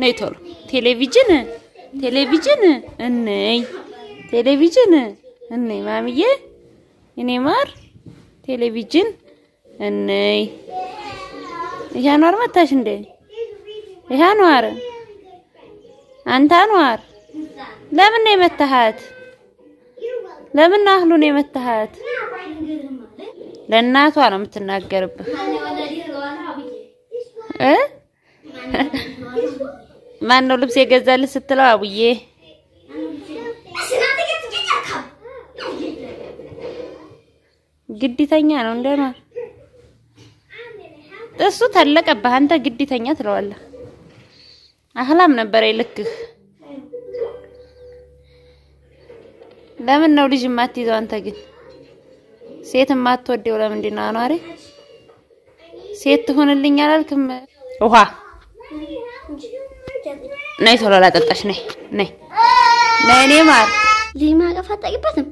ነይ ቶሎ ቴሌቪዥን ቴሌቪዥን እንይ ቴሌቪዥን እንይ ማሚዬ እኔ ማር ቴሌቪዥን እንይ ይሄ አኗር መታሽ እንዴ ይሄ አኗር አንተ አኗር ለምን ነው የመታሃት ለምን ነው አህሉን የመታሃት ለእናቷ ነው የምትናገርብህ እ ማን ነው ልብስ የገዛልህ ስትለው አቡዬ ግዲተኛ ነው እንደማ እሱ ተለቀብህ አንተ ግዲተኛ ትለዋለህ አህላም ነበር ይልክህ ለምን ነው ልጅ የማትይዘው አንተ ግን ሴት የማትወደው ለምንድን ነው አኗሪ ሴት ትሆንልኝ አላልክም ውሃ ነይ ቶሎ ላጠጣሽ ነይ ነይ ነይ እኔ ማር ልጅ ማቀፍ አታውቂበትም?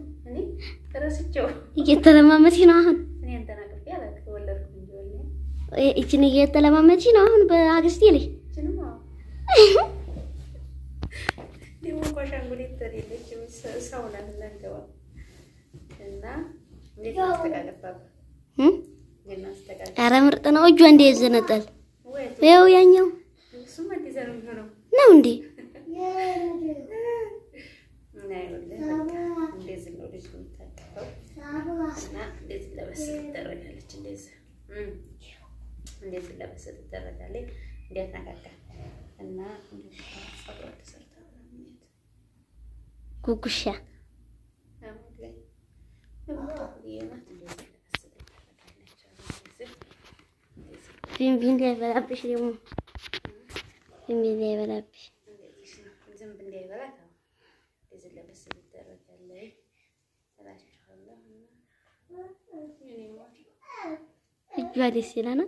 እየተለማመድሽ ነው አሁን። ይችን እየተለማመድሽ ነው አሁን በአግስቴ ልጅ ኧረ ምርጥ ነው። እጇ እንደ ይዘነጠል ይኸው ያኛው ነው እንዴ? እንደዚህ ለበስ ትደረጋለች። እንዴት ነካካ እና ጸጉሯ ተሰርታ ጉጉሻ ፊንፊን እንዳይበላብሽ ደግሞ ፊንፊን እንዳይበላብሽ ዝንብ እንዳይበላት እንደዚህ ለበስ ትደረጋለች እላችኋለሁ። እጇ ደስ ይለናል።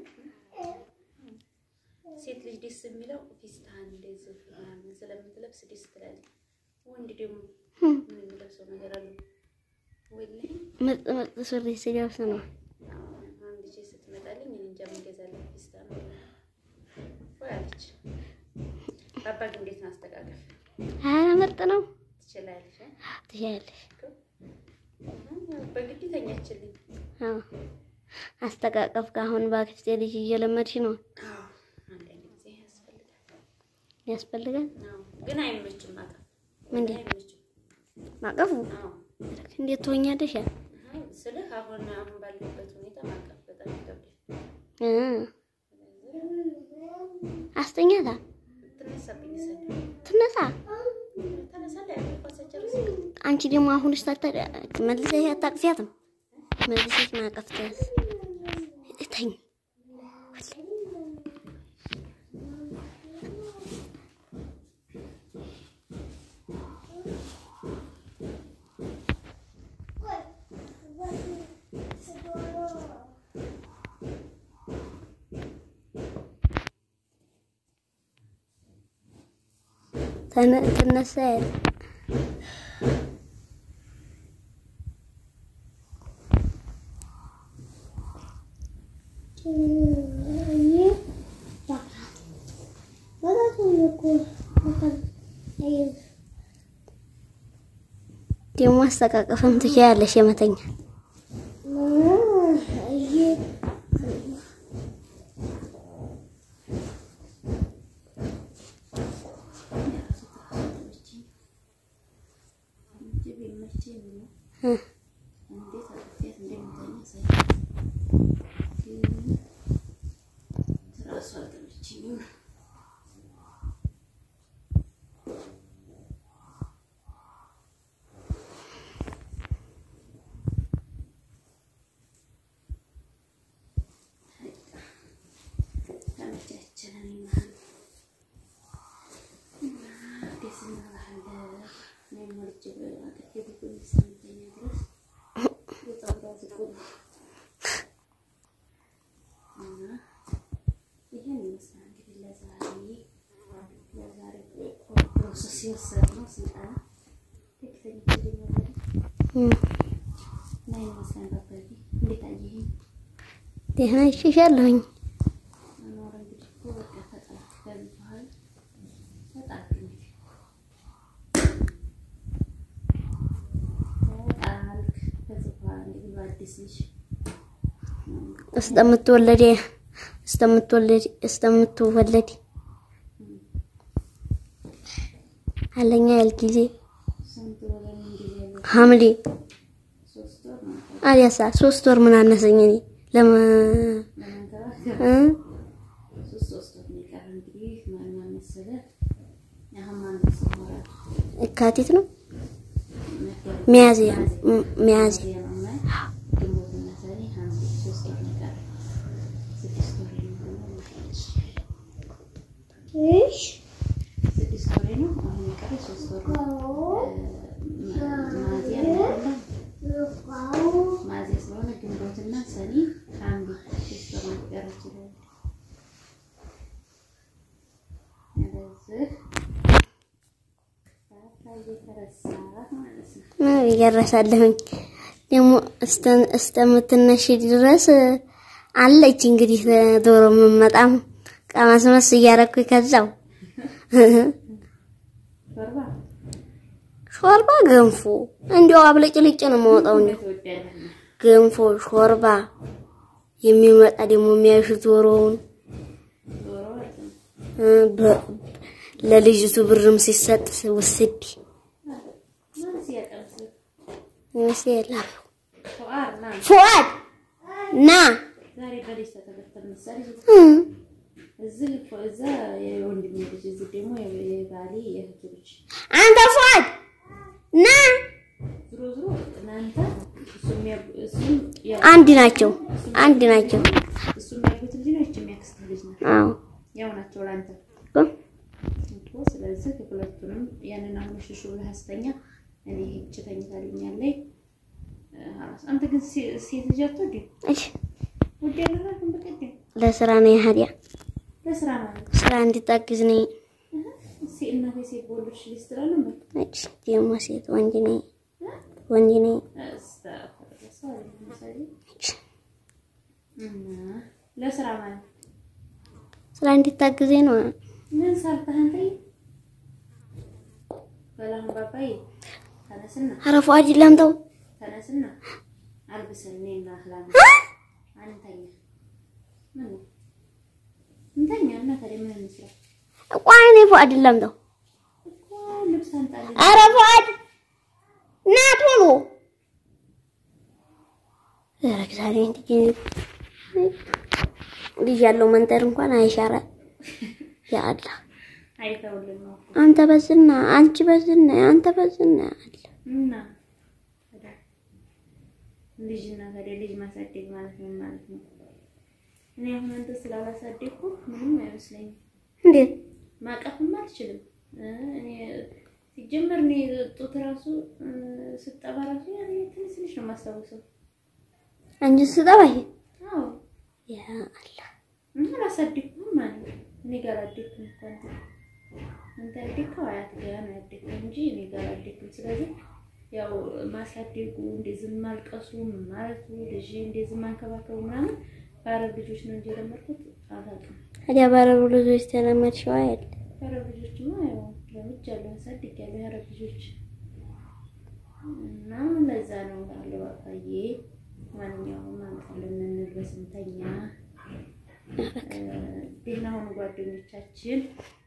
ሴት ልጅ ደስ የሚለው ፊስታን እንደዚህ ምናምን ስለምትለብስ ደስ ትላለች። ወንድ ደግሞ ምን የሚለብሰው ነገር አለ? ወላሂ ምርጥ ምርጥ ሱሪ ሲለብስ ነው። አሁን ልጄ ስትመጣልኝ እኔ እንጃ ምን እገዛለሁ ፊስታን ወይ አለች። አባ ግን እንዴት ነው አስተቃቀፍ ኧረ ምርጥ ነው። ትችላለች? ትችያለሽ። በግድ ተኛችልኝ። አዎ አስተቃቀፍ ከአሁን በአክስቴ ልጅ እየለመድሽ ነው። አንዳንድ ጊዜ ያስፈልጋል። ያስፈልጋል አዎ፣ ግን አይመችም ማቀፍ ምንድን አይመችም። ማቀፉ አዎ እንዴት ትሆኛለሽ? ያ ስልህ አሁን አሁን ባለበት ሁኔታ ማቀፍ በጣም ይከብዳል። እ አስተኛታ ትነሳብኝ ሰ ትነሳ። ተነሳለ ያለኳሰቸርስ አንቺ ደግሞ አሁን ስታታ መልሰሽ አታቅፊያትም። መልሰሽ ማቀፍ ትያዝ እተኝ ተነ- ትነሳ ያለ ደግሞ አስተቃቀፍም ትችያለሽ የመተኛ እ እ ደህና ይሽሻለሁኝ። አዲስ ልጅ እስከምትወለድ እስከምትወለድ እስከምትወለድ አለኛ ያል ጊዜ ስንት ወር ምን ጊዜ ያለው ሐምሌ ሶስት ወር ነው አዲያሳ ሶስት ወር ምን አነሰኝ እኔ ለመ ለመንከባከብ እ? ሶስት ሶስት ወር ነው የቀረ እንግዲህ ማን ማን መሰለ አሁን ማን መሰለ የካቲት ነው ሚያዝያ ም- ሚያዝያ ግንቦትና ሰኔ ሐምሌ ሶስት ወር ነው የቀረ ስድስት ወር ነው ስድስት ወሬ ነው። አሁን የቀረ ሶስት ወር ነው። ሚያዝያ አይደለም ሚያዝያ ስለሆነ ግንቦትና ሰኔ ሐምሌ ሶስት ወር ነው የቀረችው። ስለዚህ ሰዓት እየተረሳ ማለት ነው። ምን እያረሳለሁኝ ደግሞ እስተ- እስከምትነሽ ድረስ አለች እንግዲህ ዶሮ የምመጣም ቀመስመስ እያረኩ ከዛው ሾርባ ሾርባ ገንፎ እንዲያው አብለጭልጭ ነው የማወጣው እንዲያው ትወዳለህ? ገንፎ ሾርባ የሚመጣ ደግሞ የሚያዩሽ ዶሮውን ዶሮ ወጥ ነው። እ፣ በ- ለልጅቱ ብርም ሲሰጥ ውስድ ማን ሲያቀምስ? ይመስል ፉአድ ና ፉአድ ና ዛሬ በልጅ ተተከተል መሰለኝ። እ፣ እዚህ እኮ እዛ የወንድሜ ልጅ እዚህ ደግሞ የባሌ የእህቱ ልጅ አንተ ፉአድ ና ዝሮ ዝሮ እናንተ እሱም ያ- እሱም ያ- አንድ ናቸው አንድ ናቸው እሱም ያሉት ልጅ ነው ይችም ያክስት ልጅ ነው አዎ ያው ናቸው ለአንተ እኮ ስለዚህ ሁለቱንም ያንን አሁን ሽሹ ብለህ አስተኛ እኔ ሄጄ ተኝታልኛለች ሀላስ አንተ ግን ሴ- ሴት ልጅ አትወድም እሺ ውድ ያደረግን በቀደም ለስራ ነው ያህዲያ ለስራ ማለት ስራ እንዲታግዝ ነኝ ሴ እናቴ ሴት በወለድሽ ልጅ ትላለህ እንበል እሺ ደግሞ ሴት ወንድ ነኝ ወንድ ነኝ እና ለስራ ማለት ስራ እንዲታግዘኝ ነው ምን ሰርተህ አንተ? በላሁን ባባዬ ተነስና ኧረ ፉአድ ላምጣው ተነስና አልብሰን እኔና ህላም አንተኛ ምን ነው? እንተኛ እና ታዲያ ምን እንስራ ቆይ እኔ ፉአድ ላምጣው እኮ ልብስ አንጣልኝ ኧረ ፉአድ ና ቶሎ ኧረ ዛሬ እንዲህ ልጅ ያለው መንጠር እንኳን አይሻራ ያ አላህ አይተውልን ነው እኮ አንተ በዝና አንቺ በዝና አንተ በዝና አለ እና ታዲያ ልጅና ታዲያ ልጅ ማሳደግ ማለት ነው ማለት ነው። እኔ አሁን አንተ ስላላሳደግኩ ምንም አይመስለኝም። እንዴት ማቀፍም አልችልም። እ እኔ ሲጀመር እኔ ጡት ራሱ እ ስጠባ ራሱ ያኔ ትንሽ ትንሽ ነው የማስታውሰው። አንቺ ስጠባይ አዎ ያ አላህ እና አላሳደግኩም ማለት ነው። እኔ ጋር አደግኩም እኮ አንተ አንተ ያደግከው አያት ጋር ነው ያደግከው እንጂ እኔ ጋር አደግኩም። ስለዚህ ያው ማሳደጉ እንደዚህ ማልቀሱ ምን ማለቱ ልጅ እንደዚህ ማንከባከቡ ምናምን በአረብ ልጆች ነው እንጂ የለመድኩት አላውቅም። ታዲያ ባረሩ ልጆች ተለመድሽው አይደል የአረብ ልጆችማ ያው ለምጃለሁ አሳድጌያለሁ የአረብ ልጆች እና ለዛ ነው አለ ባባዬ ማንኛውም አምጣልን እንልበስ እንተኛ እ ደህና ሁኑ ጓደኞቻችን